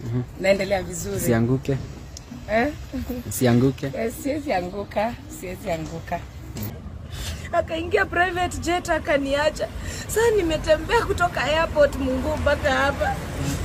naendelea vizuri Sianguke, eh? sianguke. Eh, siwezi anguka, siwezi anguka. Akaingia private jet akaniacha. Sasa nimetembea kutoka airport Mungu mpaka hapa.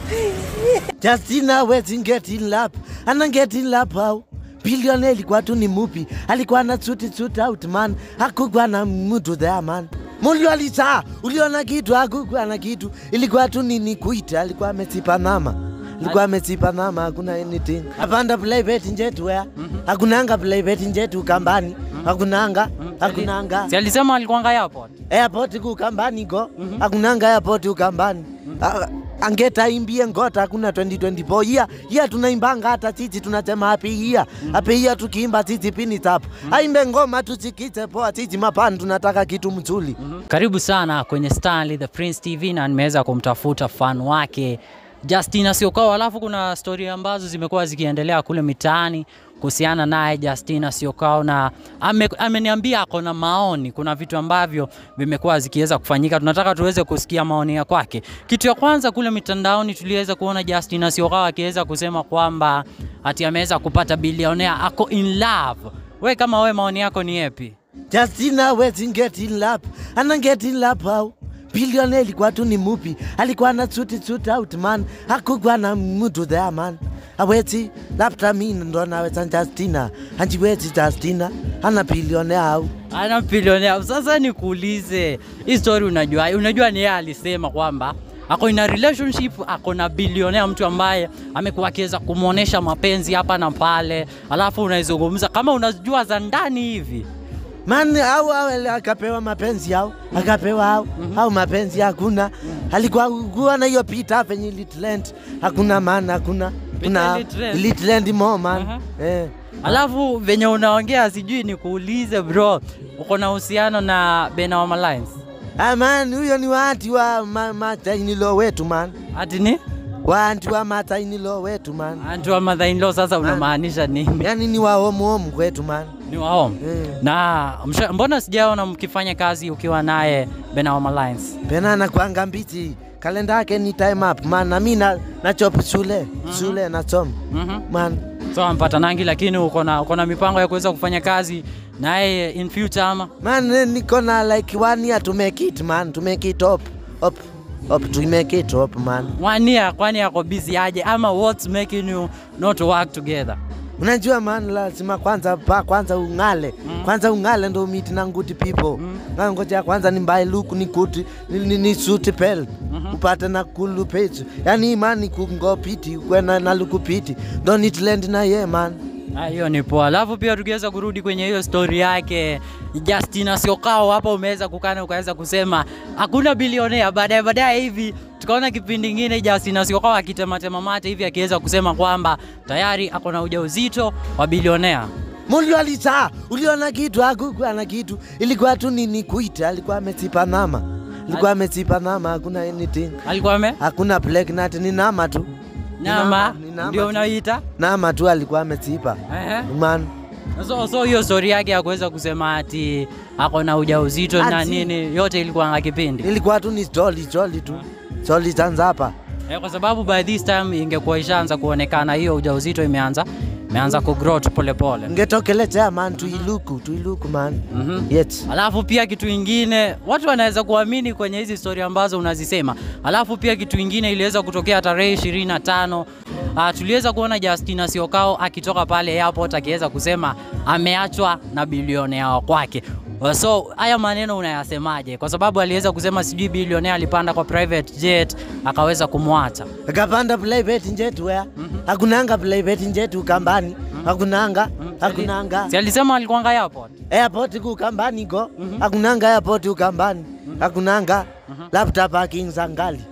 Justina West get in lap. Ana get in lap how? Billionaire ilikuwa tu ni mupi. Alikuwa na suti suit out man. Hakukuwa na mtu there man. Mulio alisa, uliona kitu, hakukuwa na kitu. Ilikuwa tu ni ni kuita, alikuwa amesipa nama. Alikuwa amesipa nama, hakuna anything. Apanda private jet where? Hakunanga private jet ukambani. Hakunanga, hakunanga. Si alisema alikuanga airport? airport kukambani go hakunanga airport ukambani Ah, angetaimbie ngota hakuna 2024 iya iya tunaimbanga hata sisi tunasema happy year happy year tukiimba sisi pini tap aimbe ngoma tusikite poa sisi mapani tunataka kitu mzuri Karibu sana kwenye Stanley the Prince TV na nimeweza kumtafuta fan wake Justina Siokao. Alafu kuna stori ambazo zimekuwa zikiendelea kule mitaani kuhusiana naye Justina Siokao, na ame, ameniambia ako na maoni. Kuna vitu ambavyo vimekuwa zikiweza kufanyika, tunataka tuweze kusikia maoni ya kwake. Kitu ya kwanza kule mitandaoni tuliweza kuona Justina Siokao akiweza kusema kwamba ati ameweza kupata bilionea, ako in love. We kama we maoni yako ni yepi? Justina West get in lap ana get in lap how Billionaire ilikuwa tu ni mupi, alikuwa na suti suit out man, hakukuwa na mtu there man. Awezi labda mi ndo naweza Justina, anjiwezi Justina ana billionaire au ana bilionea. Sasa nikuulize, hii story unajua, unajua ni yeye alisema kwamba ako in a relationship, ako na bilionea, mtu ambaye amekuwa akiweza kumwonyesha mapenzi hapa na pale, alafu unaizungumza kama unajua za ndani hivi. Man au au akapewa mapenzi au akapewa au au mapenzi hakuna, alikuwa kuwa na hiyo pita penye litrend hakuna man, hakuna kuna ilitrend? litrend more man Aha. eh. Alafu venye unaongea, sijui nikuulize bro, uko na uhusiano na Benawama Lines Ah, man huyo ni wanti wa ma, matainilo wetu man, ati ni wanti wa matainilo wetu man, antu wa mother in law? Sasa unamaanisha nini? yani ni wa homu homu kwetu man Ni wao eh. na msha, mbona sijaona mkifanya kazi ukiwa naye Benawama Lines? Pena anakwanga mbiti kalenda yake ni time up man, na mi na, na chop shule shule nasoma Mhm. man So ampata nangi, lakini uko na uko na mipango ya kuweza kufanya kazi naye in future ama? Man, eh, niko na like one year to make it man, to make it up, up, up, to make it up man. Wania kwani ako busy aje ama what's making you not to work together? Unajua man, lazima kwanza pa kwanza ung'ale kwanza ung'ale ndo meet na good people mm. ngoja kwanza ni mbae luku ni kuti ni, ni, ni suit pel upate na kulu page yani man ni kungo piti kwena na luku piti ndo nitland na ye man Ah, hiyo ni poa. Alafu pia tukiweza kurudi kwenye hiyo story yake Justina Siokao, hapa umeweza kukana ukaweza kusema hakuna bilionea. Baadaye baadaye hivi tukaona kipindi kingine Justina Siokao akitematema mate hivi akiweza kusema kwamba tayari ako na ujauzito wa bilionea. Mulio alisa, uliona kitu hakukuwa na kitu, ilikuwa tu ni ni kuita, alikuwa amesipa nama, alikuwa amesipa nama, hakuna anything, Alikuwa ame hakuna pregnant, ni nama tu, nyama ni nama ndio tu. unaita nama tu alikuwa amesipa Ehe. man. So, so hiyo story yake ya kuweza kusema ati ako na ujauzito na Ati- nini yote ilikuwa na kipindi Ilikuwa tu ni story story tu, story zanza hapa. eh, kwa sababu by this time ingekuwa ishaanza kuonekana hiyo ujauzito imeanza imeanza kugrow tu polepole. Ngetokelezea man, tuiluku tuiluku man. Mhm. Yes. Alafu pia kitu ingine watu wanaweza kuamini kwenye hizi story ambazo unazisema. Alafu pia kitu ingine iliweza kutokea tarehe 25 uh, tuliweza kuona Justina Siokao akitoka pale airport akiweza kusema ameachwa na bilionea wa kwake. Uh, So haya maneno unayasemaje? Kwa sababu aliweza kusema sijui bilionea alipanda kwa private jet akaweza kumwacha. Akapanda private jet where? Hakunanga private jet ukambani, hakunanga, hakunanga. Si alisema alikuanga airport? airport kukambani go hakunanga airport ukambani hakunanga labda parking za ngali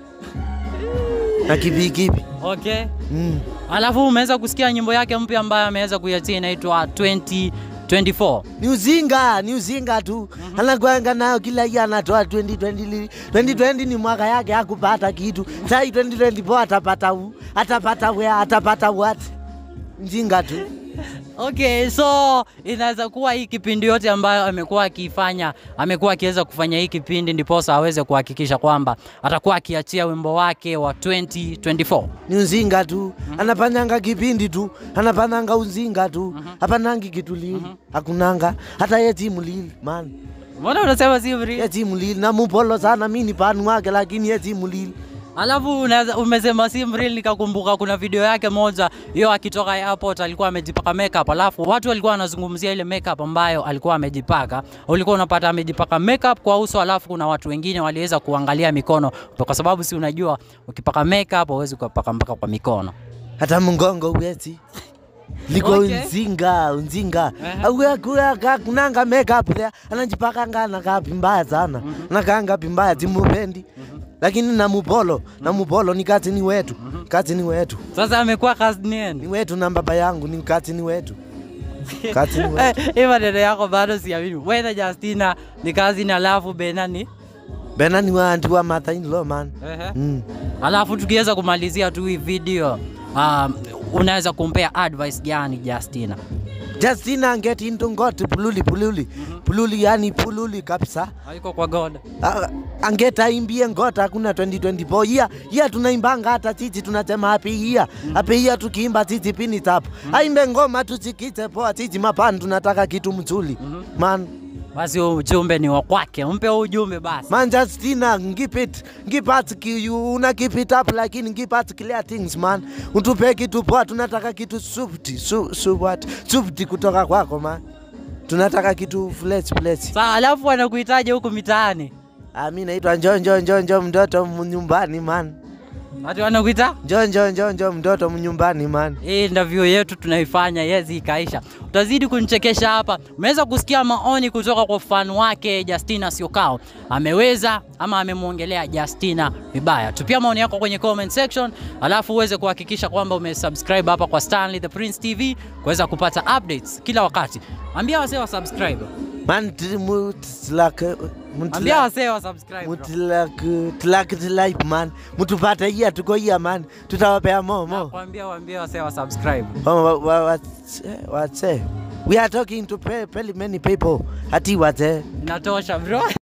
na kipikipi Okay. mm. Alafu umeweza kusikia nyimbo yake mpya ambayo ameweza kuiachia inaitwa 2024. ni uzinga ni uzinga tu anakwanga nayo kila hiyo anatoa 2020 2020 ni mwaka yake hakupata kitu sai 2024 atapata u atapata wea atapata what mjinga tu Okay, so inaweza kuwa hii kipindi yote ambayo amekuwa akiifanya, amekuwa akiweza kufanya hii kipindi ndiposa aweze kuhakikisha kwamba atakuwa akiachia wimbo wake wa 2024. ni uzinga tu anafanyanga kipindi tu anafanyanga uzinga tu hapanangi kitu lili hakunanga hata ye timu lili man Mbona unasema si real? ye timu lili namupolo sana mi ni panu wake lakini ye timu lili Alafu unaweza umesema si real, nikakumbuka kuna video yake moja hiyo akitoka airport alikuwa amejipaka makeup, alafu watu walikuwa wanazungumzia ile makeup ambayo alikuwa amejipaka. Ulikuwa unapata amejipaka makeup kwa uso, alafu kuna watu wengine waliweza kuangalia mikono, kwa sababu si unajua ukipaka makeup huwezi kupaka mpaka kwa mikono. hata mngongo uwezi liko Okay. unzinga unzinga Aha. kunanga makeup there anajipakanga nakapi mbaya sana nakanga pi mbaya timupendi lakini namupolo namupolo ni kazini wetu kazini wetu Sasa amekuwa ni kazini. wetu na baba yangu ni kazini wetu kazini wetu Eh, Hii maneno yako bado siamini. Wewe Justina ni kazini, alafu Benani bena ni wantu wa mother in law man Ehe. mm. Alafu tukiweza kumalizia tu hii video um, unaweza kumpea advice gani Justina? Justina get into ngoti pululi pululi pululi yani pululi kabisa Haiko kwa God. Ah, angeta imbie ngota hakuna 2024 iya iya tunaimbanga hata sisi tunasema happy year happy year tukiimba sisi pini tap aimbe ngoma tusikite poa sisi mapani tunataka kitu mzuri man Basi huu ujumbe ni wa kwake, mpe huu ujumbe basi. man Justina keep it keep it ki- you una keep it up lakini keep it clear things man utupe kitu poa tunataka kitu subti su, su what subti kutoka kwako man tunataka kitu fresh fresh Sawa, alafu anakuhitaji huku mitaani, ah mimi naitwa njo njo njo njo mtoto nyumbani man watu wanakuita njo njo njo njo mtoto nyumbani man hii interview yetu tunaifanya yezi ikaisha, utazidi kunichekesha hapa. Umeweza kusikia maoni kutoka kwa fan wake Justina Syokao, ameweza ama amemwongelea Justina vibaya. Tupia maoni yako kwenye comment section, alafu uweze kuhakikisha kwamba umesubscribe hapa kwa Stanley the Prince TV kuweza kupata updates kila wakati. Ambia wasee wa subscribe, man t- mu- tlak ambia wasee wa subscribe. bro. mutlak tlak tlak man mutupata iya tuko iya man tutawapea momo Nakwambia waambie wasee wa subscribe. watse we are talking to pe- pe- many people ati wate Inatosha bro.